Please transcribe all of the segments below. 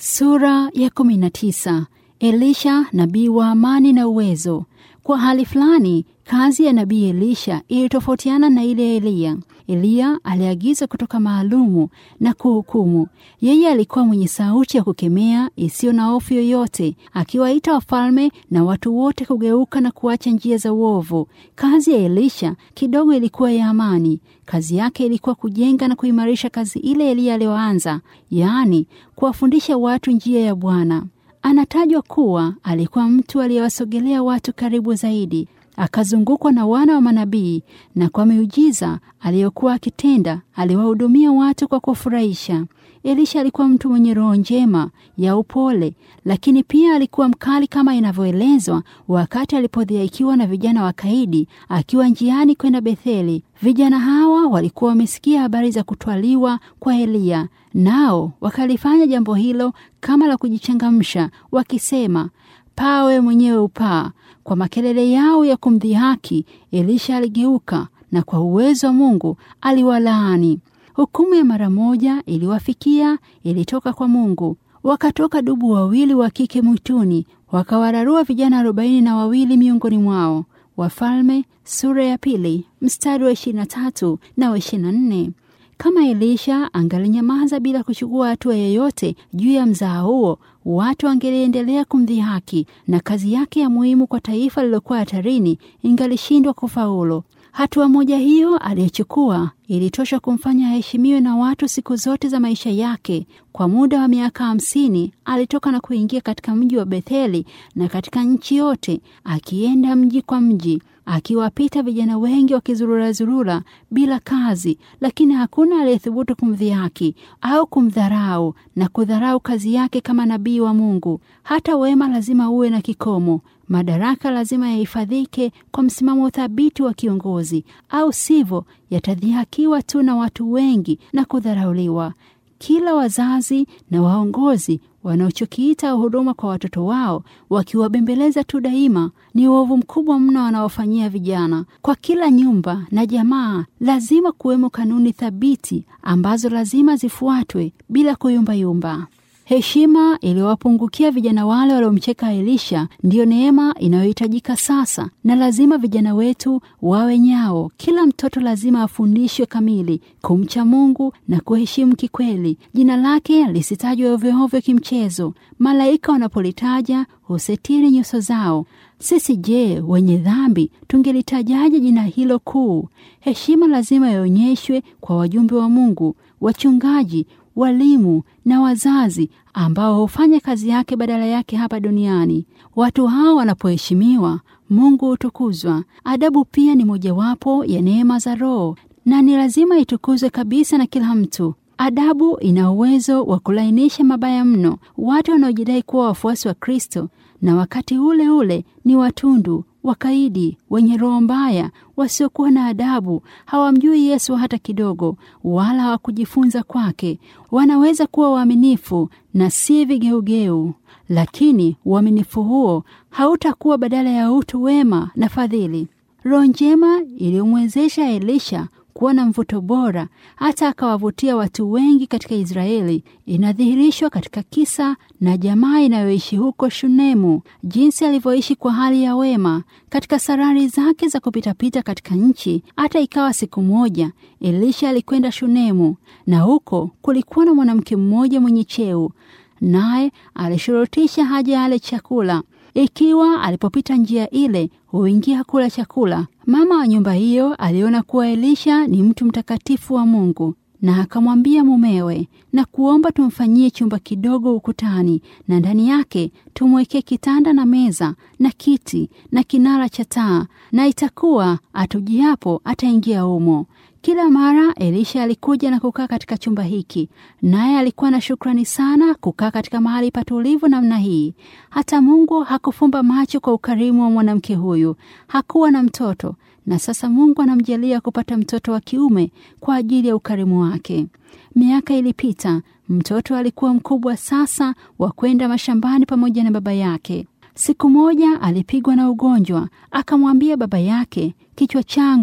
Sura ya kumi na tisa. Elisha nabii wa amani na uwezo. Kwa hali fulani, kazi ya nabii Elisha ilitofautiana na ile ya Eliya. Eliya aliagiza kutoka maalumu na kuhukumu. Yeye alikuwa mwenye sauti ya kukemea isiyo na hofu yoyote, akiwaita wafalme na watu wote kugeuka na kuacha njia za uovu. Kazi ya Elisha kidogo ilikuwa ya amani. Kazi yake ilikuwa kujenga na kuimarisha kazi ile Eliya aliyoanza, yaani kuwafundisha watu njia ya Bwana. Anatajwa kuwa alikuwa mtu aliyewasogelea watu karibu zaidi, akazungukwa na wana wa manabii, na kwa miujiza aliyokuwa akitenda aliwahudumia watu kwa kufurahisha. Elisha alikuwa mtu mwenye roho njema ya upole, lakini pia alikuwa mkali kama inavyoelezwa wakati alipodhihaikiwa na vijana wakaidi akiwa njiani kwenda Betheli. Vijana hawa walikuwa wamesikia habari za kutwaliwa kwa Eliya, nao wakalifanya jambo hilo kama la kujichangamsha, wakisema, pawe mwenyewe upaa. Kwa makelele yao ya kumdhihaki, Elisha aligeuka na kwa uwezo wa Mungu aliwalaani. Hukumu ya mara moja iliwafikia, ilitoka kwa Mungu. Wakatoka dubu wawili wa kike mwituni, wakawararua vijana arobaini na wawili miongoni mwao. Wafalme sura ya pili mstari wa ishirini na tatu na wa ishirini na nne. Kama Elisha angalinyamaza bila kuchukua hatua yoyote juu ya mzaa huo, watu wangeliendelea kumdhihaki na kazi yake ya muhimu kwa taifa lililokuwa hatarini ingalishindwa kufaulu. Hatua moja hiyo aliyochukua ilitosha kumfanya aheshimiwe na watu siku zote za maisha yake. Kwa muda wa miaka hamsini alitoka na kuingia katika mji wa Betheli na katika nchi yote, akienda mji kwa mji, akiwapita vijana wengi wakizururazurura bila kazi, lakini hakuna aliyethubutu kumdhihaki au kumdharau na kudharau kazi yake kama nabii wa Mungu. Hata wema lazima uwe na kikomo. Madaraka lazima yahifadhike kwa msimamo thabiti wa kiongozi, au sivyo yatadhihakiwa tu na watu wengi na kudharauliwa. Kila wazazi na waongozi wanaochokiita huduma kwa watoto wao wakiwabembeleza tu daima, ni uovu mkubwa mno wanaofanyia vijana. Kwa kila nyumba na jamaa lazima kuwemo kanuni thabiti ambazo lazima zifuatwe bila kuyumbayumba. Heshima iliyowapungukia vijana wale waliomcheka Elisha ndiyo neema inayohitajika sasa, na lazima vijana wetu wawe nyao. Kila mtoto lazima afundishwe kamili kumcha Mungu na kuheshimu kikweli. Jina lake lisitajwe ovyoovyo kimchezo. Malaika wanapolitaja husetiri nyuso zao. Sisi je, wenye dhambi tungelitajaje jina hilo kuu? Heshima lazima ionyeshwe kwa wajumbe wa Mungu, wachungaji walimu na wazazi ambao hufanya kazi yake badala yake hapa duniani. Watu hao wanapoheshimiwa, Mungu hutukuzwa. Adabu pia ni mojawapo ya neema za Roho na ni lazima itukuzwe kabisa na kila mtu. Adabu ina uwezo wa kulainisha mabaya mno. Watu wanaojidai kuwa wafuasi wa Kristo na wakati ule ule ni watundu, wakaidi, wenye roho mbaya, wasiokuwa na adabu, hawamjui Yesu hata kidogo, wala hawakujifunza kwake. Wanaweza kuwa waaminifu na si vigeugeu, lakini uaminifu huo hautakuwa badala ya utu wema na fadhili. Roho njema iliyomwezesha Elisha kuwa na mvuto bora hata akawavutia watu wengi katika Israeli inadhihirishwa katika kisa na jamaa inayoishi huko Shunemu, jinsi alivyoishi kwa hali ya wema katika sarari zake za kupitapita katika nchi. Hata ikawa siku moja Elisha alikwenda Shunemu, na huko kulikuwa na mwanamke mmoja mwenye cheo, naye alishurutisha haja ale chakula ikiwa alipopita njia ile huingia kula chakula. Mama wa nyumba hiyo aliona kuwa Elisha ni mtu mtakatifu wa Mungu, na akamwambia mumewe, na kuomba tumfanyie chumba kidogo ukutani, na ndani yake tumwekee kitanda na meza na kiti na kinara cha taa, na itakuwa atujiapo ataingia humo. Kila mara Elisha alikuja na kukaa katika chumba hiki, naye alikuwa na shukrani sana kukaa katika mahali patulivu namna hii. Hata Mungu hakufumba macho kwa ukarimu wa mwanamke huyu. Hakuwa na mtoto, na sasa Mungu anamjalia kupata mtoto wa kiume kwa ajili ya ukarimu wake. Miaka ilipita, mtoto alikuwa mkubwa sasa wa kwenda mashambani pamoja na baba yake. Siku moja alipigwa na ugonjwa, akamwambia baba yake, kichwa changu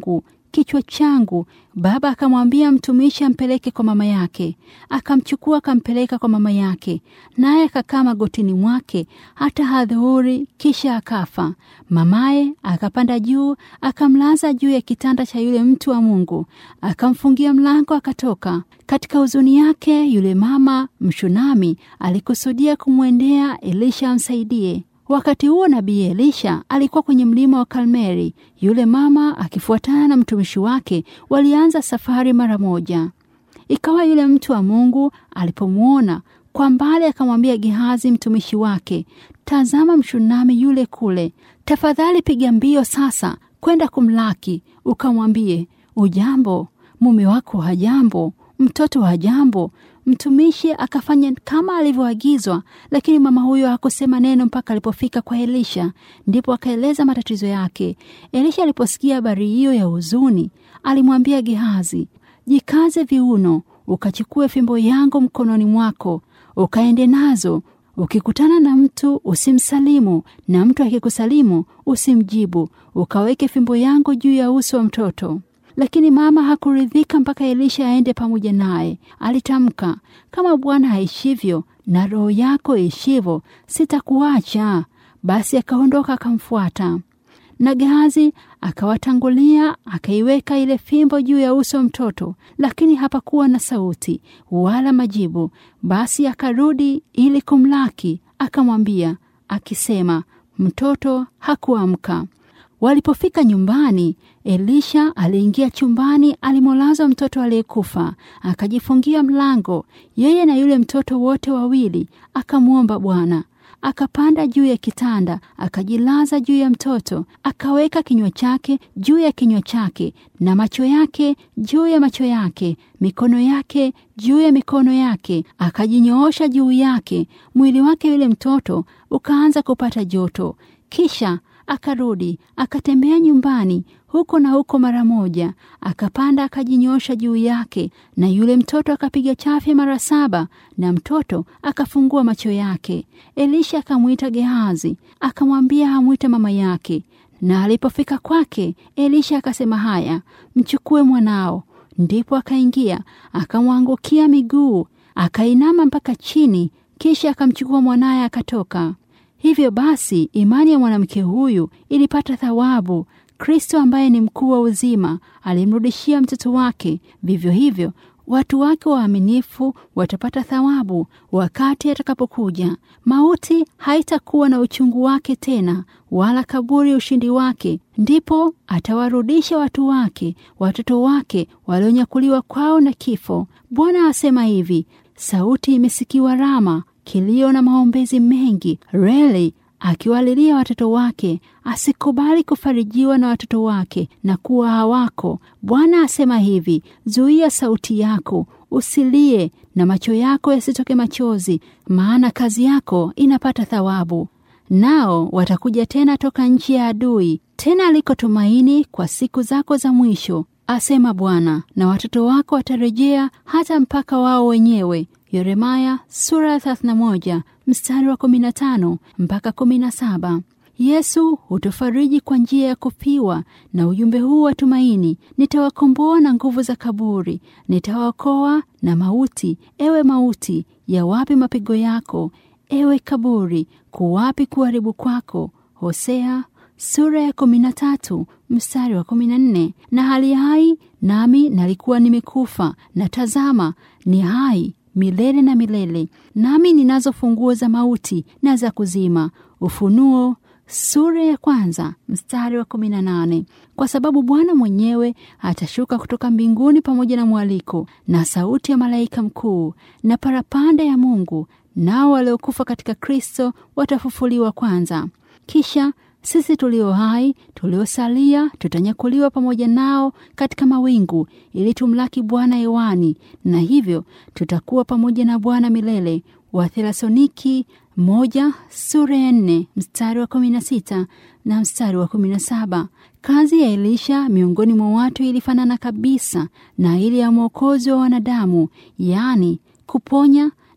kichwa changu. Baba akamwambia mtumishi ampeleke kwa mama yake. Akamchukua akampeleka kwa mama yake, naye akakaa magotini mwake hata hadhuhuri, kisha akafa. Mamaye akapanda juu, akamlaza juu ya kitanda cha yule mtu wa Mungu, akamfungia mlango, akatoka. Katika huzuni yake, yule mama Mshunami alikusudia kumwendea Elisha amsaidie. Wakati huo nabii Elisha alikuwa kwenye mlima wa Karmeli. Yule mama akifuatana na mtumishi wake walianza safari mara moja. Ikawa yule mtu wa Mungu alipomwona kwa mbali, akamwambia Gehazi mtumishi wake, tazama, Mshunami yule kule, tafadhali piga mbio sasa kwenda kumlaki, ukamwambie ujambo, mume wako hajambo, mtoto hajambo. Mtumishi akafanya kama alivyoagizwa, lakini mama huyo hakusema neno mpaka alipofika kwa Elisha, ndipo akaeleza matatizo yake. Elisha aliposikia habari hiyo ya huzuni, alimwambia Gehazi, jikaze viuno, ukachukue fimbo yangu mkononi mwako, ukaende nazo. Ukikutana na mtu usimsalimu, na mtu akikusalimu usimjibu. Ukaweke fimbo yangu juu ya uso wa mtoto. Lakini mama hakuridhika mpaka Elisha aende pamoja naye. Alitamka, kama Bwana aishivyo na roho yako ishivyo, sitakuacha. Basi akaondoka akamfuata. Na Gehazi akawatangulia, akaiweka ile fimbo juu ya uso wa mtoto, lakini hapakuwa na sauti wala majibu. Basi akarudi ili kumlaki, akamwambia akisema, mtoto hakuamka. Walipofika nyumbani, Elisha aliingia chumbani alimolazwa mtoto aliyekufa, akajifungia mlango, yeye na yule mtoto wote wawili, akamwomba Bwana. Akapanda juu ya kitanda, akajilaza juu ya mtoto, akaweka kinywa chake juu ya kinywa chake, na macho yake juu ya macho yake, mikono yake juu ya mikono yake, akajinyoosha juu yake. Mwili wake yule mtoto ukaanza kupata joto. Kisha akarudi akatembea nyumbani huko na huko mara moja, akapanda akajinyosha juu yake, na yule mtoto akapiga chafya mara saba, na mtoto akafungua macho yake. Elisha akamwita Gehazi, akamwambia amwite mama yake, na alipofika kwake, Elisha akasema, haya, mchukue mwanao. Ndipo akaingia akamwangukia miguu, akainama mpaka chini, kisha akamchukua mwanaye akatoka. Hivyo basi imani ya mwanamke huyu ilipata thawabu. Kristo ambaye ni mkuu wa uzima alimrudishia mtoto wake. Vivyo hivyo watu wake waaminifu watapata thawabu wakati atakapokuja. Mauti haitakuwa na uchungu wake tena, wala kaburi ushindi wake. Ndipo atawarudisha watu wake, watoto wake walionyakuliwa kwao na kifo. Bwana asema hivi: sauti imesikiwa Rama, kilio na maombezi mengi. Reli akiwalilia watoto wake, asikubali kufarijiwa na watoto wake na kuwa hawako. Bwana asema hivi: zuia sauti yako, usilie, na macho yako yasitoke machozi, maana kazi yako inapata thawabu. Nao watakuja tena toka nchi ya adui, tena aliko tumaini kwa siku zako za mwisho, asema Bwana, na watoto wako watarejea hata mpaka wao wenyewe. Yeremaya sura ya 31 mstari wa 15 mpaka 17. Yesu hutufariji kwa njia ya kufiwa na ujumbe huu wa tumaini: nitawakomboa na nguvu za kaburi, nitawaokoa na mauti. Ewe mauti, ya wapi mapigo yako? Ewe kaburi, kuwapi kuharibu kwako? Hosea sura ya 13 mstari wa 14. Na hali hai nami nalikuwa nimekufa, na tazama ni hai milele na milele, nami ninazo funguo za mauti na za kuzima. Ufunuo sura ya kwanza mstari wa kumi na nane. Kwa sababu Bwana mwenyewe atashuka kutoka mbinguni pamoja na mwaliko na sauti ya malaika mkuu na parapanda ya Mungu, nao waliokufa katika Kristo watafufuliwa kwanza. Kisha sisi tulio hai tuliosalia tutanyakuliwa pamoja nao katika mawingu ili tumlaki Bwana hewani, na hivyo tutakuwa pamoja na Bwana milele. Wathesaloniki moja sura ya nne mstari wa kumi na sita na mstari wa kumi na saba. Kazi ya Elisha miongoni mwa watu ilifanana kabisa na ile ya mwokozi wa wanadamu, yaani kuponya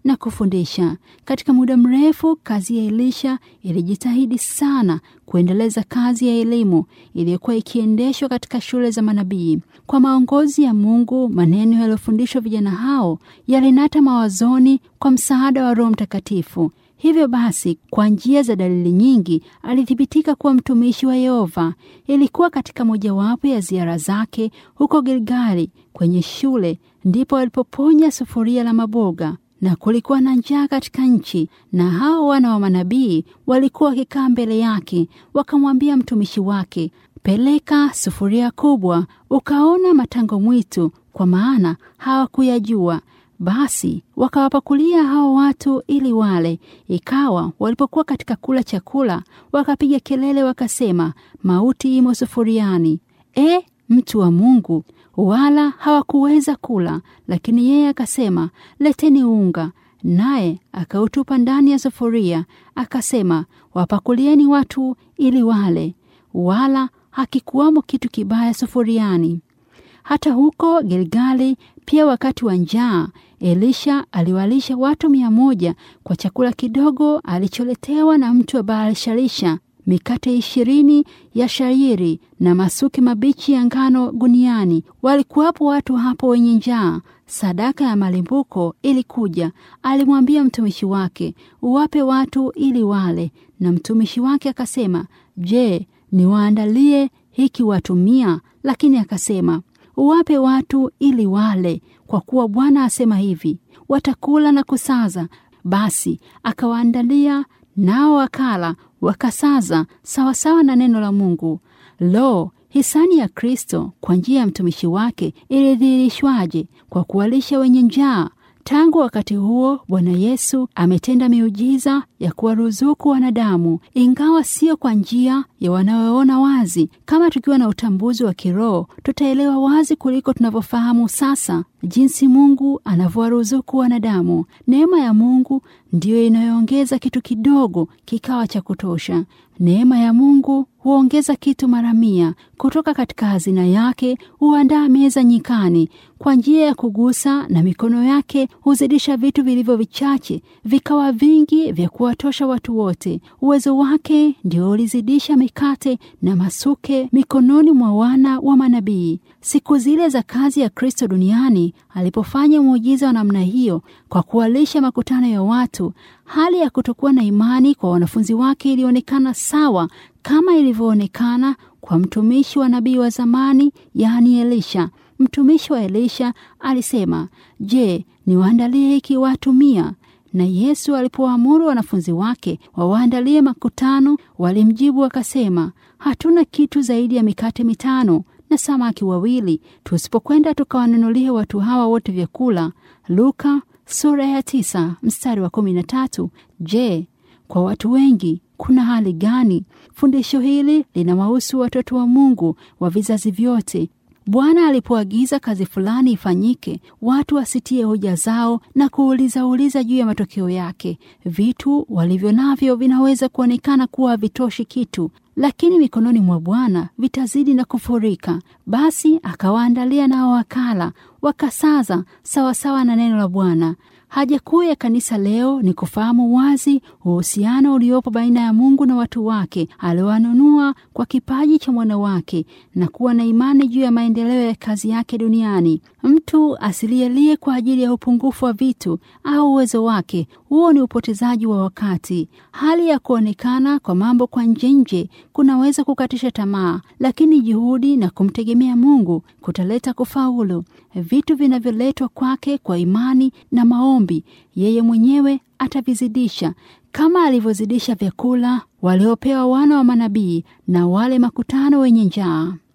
na kufundisha. Katika muda mrefu, kazi ya Elisha ilijitahidi sana kuendeleza kazi ya elimu iliyokuwa ikiendeshwa katika shule za manabii. Kwa maongozi ya Mungu, maneno yaliyofundishwa vijana hao yalinata mawazoni kwa msaada wa Roho Mtakatifu. Hivyo basi, kwa njia za dalili nyingi alithibitika kuwa mtumishi wa Yehova. Ilikuwa katika mojawapo ya ziara zake huko Gilgali kwenye shule, ndipo alipoponya sufuria la maboga na kulikuwa na njaa katika nchi, na hao wana wa manabii walikuwa wakikaa mbele yake. Wakamwambia mtumishi wake, peleka sufuria kubwa ukaona matango mwitu, kwa maana hawakuyajua. Basi wakawapakulia hao watu ili wale. Ikawa walipokuwa katika kula chakula, wakapiga kelele wakasema, mauti imo sufuriani. E, mtu wa Mungu! Wala hawakuweza kula. Lakini yeye akasema, leteni unga. Naye akautupa ndani ya sufuria, akasema, wapakulieni watu ili wale. Wala hakikuwamo kitu kibaya sufuriani. Hata huko Gilgali pia, wakati wa njaa, Elisha aliwalisha watu mia moja kwa chakula kidogo alicholetewa na mtu wa Baal-Shalisha, mikate ishirini ya shairi na masuke mabichi ya ngano guniani. Walikuwapo watu hapo wenye njaa. Sadaka ya malimbuko ilikuja. Alimwambia mtumishi wake, uwape watu ili wale. Na mtumishi wake akasema, je, niwaandalie hiki watu mia? Lakini akasema uwape watu ili wale, kwa kuwa Bwana asema hivi, watakula na kusaza. Basi akawaandalia, nao wakala wakasaza, sawasawa na neno la Mungu. Lo, hisani ya Kristo kwa njia ya mtumishi wake ilidhihirishwaje? Kwa kuwalisha wenye njaa. Tangu wakati huo Bwana Yesu ametenda miujiza ya kuwaruzuku wanadamu, ingawa sio kwa njia ya wanaoona wazi. Kama tukiwa na utambuzi wa kiroho, tutaelewa wazi kuliko tunavyofahamu sasa jinsi Mungu anavyowaruzuku wanadamu. Neema ya Mungu ndiyo inayoongeza kitu kidogo kikawa cha kutosha. Neema ya Mungu huongeza kitu mara mia. Kutoka katika hazina yake huandaa meza nyikani. Kwa njia ya kugusa na mikono yake huzidisha vitu vilivyo vichache vikawa vingi vya kuwatosha watu wote. Uwezo wake ndio ulizidisha mikate na masuke mikononi mwa wana wa manabii. Siku zile za kazi ya Kristo duniani alipofanya muujiza wa namna hiyo kwa kuwalisha makutano ya watu, hali ya kutokuwa na imani kwa wanafunzi wake ilionekana sawa kama ilivyoonekana kwa mtumishi wa nabii wa zamani, yaani Elisha. Mtumishi wa Elisha alisema, Je, niwaandalie hiki watu mia? Na Yesu alipoamuru wanafunzi wake wawaandalie makutano, walimjibu wakasema, hatuna kitu zaidi ya mikate mitano na samaki wawili, tusipokwenda tukawanunulia watu hawa wote vyakula. Luka sura ya tisa mstari wa kumi na tatu. Je, kwa watu wengi kuna hali gani? Fundisho hili linawahusu watoto wa Mungu wa vizazi vyote. Bwana alipoagiza kazi fulani ifanyike, watu wasitie hoja zao na kuuliza uliza juu ya matokeo yake. Vitu walivyo navyo vinaweza kuonekana kuwa havitoshi kitu, lakini mikononi mwa Bwana vitazidi na kufurika. Basi akawaandalia nao wakala, wakasaza sawasawa na neno la Bwana. Haja kuu ya kanisa leo ni kufahamu wazi uhusiano uliopo baina ya Mungu na watu wake aliowanunua kwa kipaji cha mwana wake na kuwa na imani juu ya maendeleo ya kazi yake duniani. Mtu asilielie kwa ajili ya upungufu wa vitu au uwezo wake, huo ni upotezaji wa wakati. Hali ya kuonekana kwa mambo kwa nje nje kunaweza kukatisha tamaa, lakini juhudi na kumtegemea Mungu kutaleta kufaulu. Vitu vinavyoletwa kwake kwa imani na maombi, yeye mwenyewe atavizidisha kama alivyozidisha vyakula waliopewa wana wa manabii na wale makutano wenye njaa.